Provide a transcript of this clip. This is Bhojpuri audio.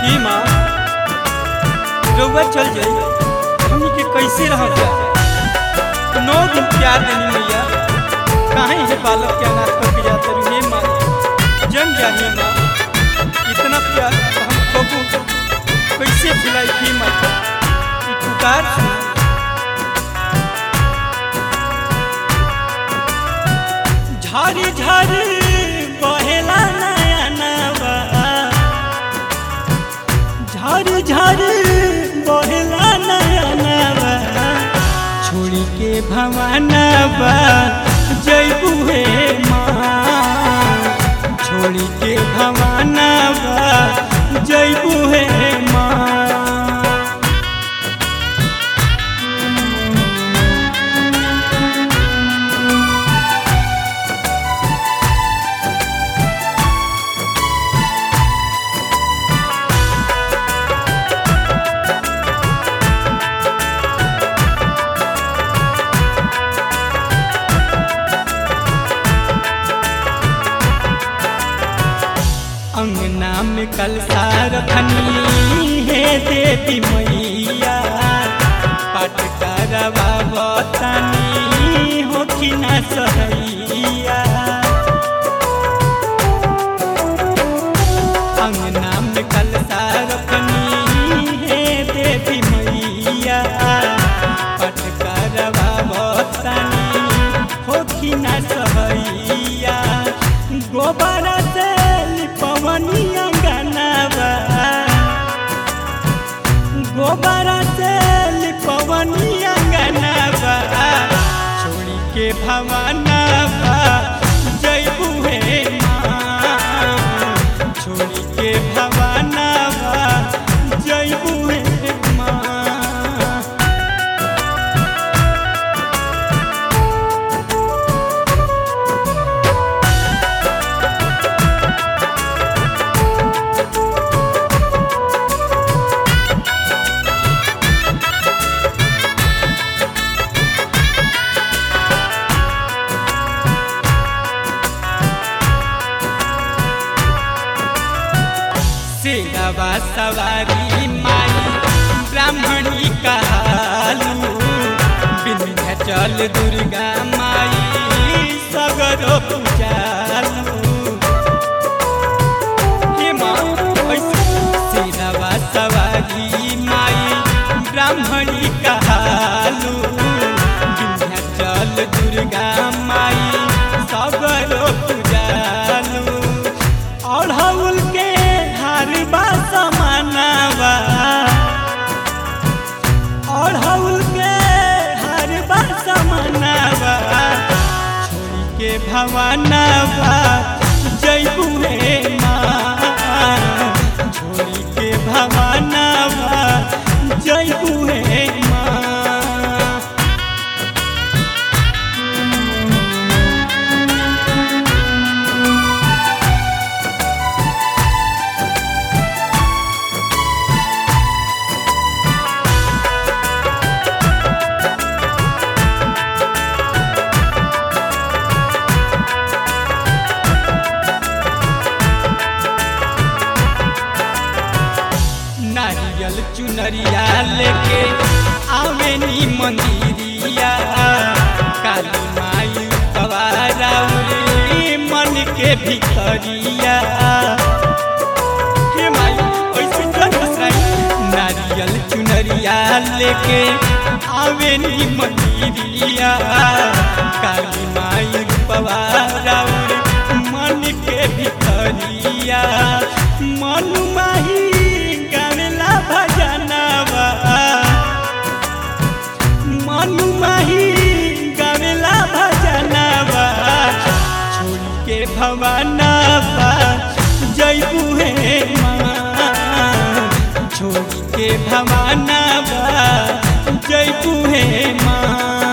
की माँ रउआ चल जाई हमनी के कैसे रह जाए नौ दिन प्यार देनी मैया काहे ये बालक के अनाथ करके जाते रही हे माँ जम जाही माँ इतना प्यार हम कबू कैसे खिलाई थी माँ ई पुकार सुन झारी झारी बहेला नया नवा झारी झारी बहेला नया नवा छोड़ी के भवानवा जैबू हे माँ छोड़ी के भवानवा जैबू हे माँ अंगना में कलसा रखनी है देवी मैया पट करवा बतानी हो कि न सहैया अंगना में कलसा रखनी है देवी मैया पट करवा बतानी हो कि न सहैया गोबर से लिपवनी अंगनावा गोबर से लिपवनी अंगनावा छोड़ी के भवनवा जैबू हे माँ छोड़ी के भवनवा जैबू हे माँ सेवा सवारी माई ब्राह्मणी कहालू विंध्याचल दुर्गा माई सगरो पूजालू हे माँ ऐसे सेवा सवारी माई ब्राह्मणी कहालू विंध्याचल दुर्गा माई सगरो पूजालू अढ़ौल के हारबा समानवा अढ़ौल के हारबा समानवा छोड़ी के भवानवा जैबू हे माँ छोड़ी के भवानवा जैबू हे माँ नारियल चुनरिया लेके आवेनी मंदिरिया काली माई कवाराउरी मन के भितरिया हे माई ऐसे जन बसराई नारियल चुनरिया लेके आवेनी मंदिरिया काली माई पवाराउरी मन के भितरिया मन माही गावेला भजनवा मनु माही गावेला भजनवा छोड़ी के भवनवा जैबू हे माँ छोड़ी के भवनवा जैबू हे माँ